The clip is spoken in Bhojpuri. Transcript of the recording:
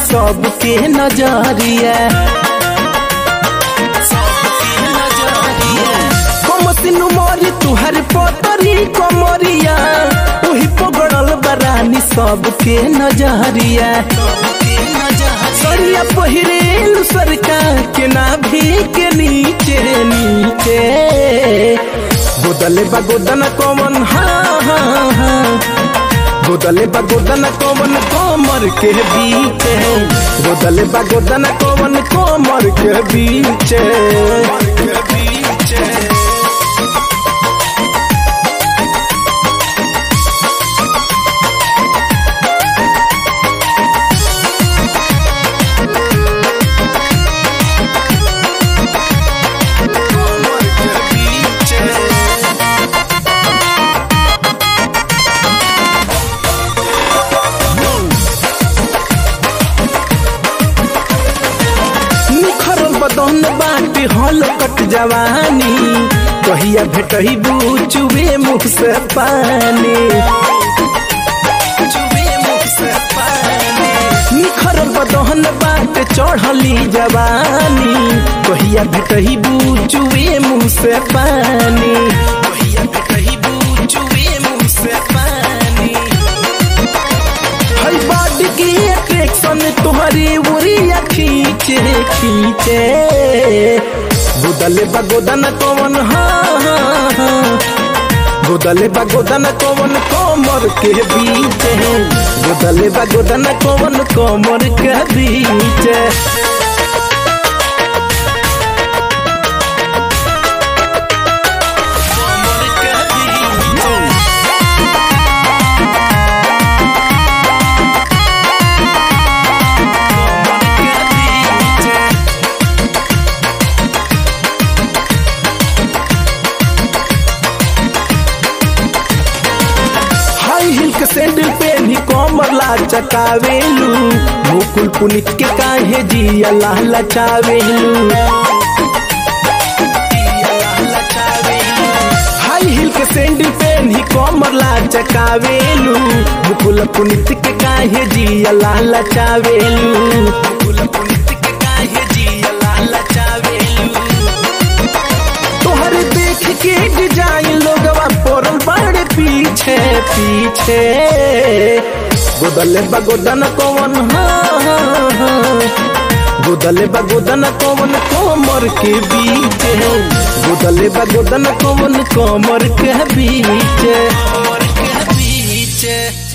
सबके नजरिया कमसिनु मोरी तुहर पोतरी कमरिया ओही पगड़ल बरानी सबके नजरिया सरिया पहिरेलु सरकार के नाभि के नीचे नीचे गोदले बा गोदन कमन हाँ हाँ हाँ गोदले बा गोदन कमन कमर के बीचे गोदले बा गोदन कमन कमर के बीचे निखरल बदन बाटे हल कट जवानी कहिया भेटही चुबे मुख से पानी निखरल बदन बाटे चढ़ली जवानी कहिया भेटही चुबे मुख से पानी कहिया भेटही चुबे मुख से पानी हई बॉडी की अट्रैक्शन तुम्हारी उरिया खींचे खींचे गोदले बगोदन कौन हाँ हाँ हाँ गोदले बगोदन कौन कोमर के बीच गोदले बगोदन कौन कोमर के बीच हाई हिल के सैंडल पे भी कोमर ला चकावेलू मुकुल पुनित के काहे जिया ला लचावेलू हाई हिल के सैंडल पे भी कोमर ला चकावेलू मुकुल पुनित के काहे जिया ला लचावेलू मुकुल पुनित के काहे जिया ला लचावेलू तोहर देख के डिजाइन लोगवा पड़ल बड़े पीछे पीछे गोदले बगोदन कौन हाँ हाँ, हाँ। गोदले बगोदन कौन कोमर के बीच गोदले बगोदन कौन कोमर के बीच कोमर के बीच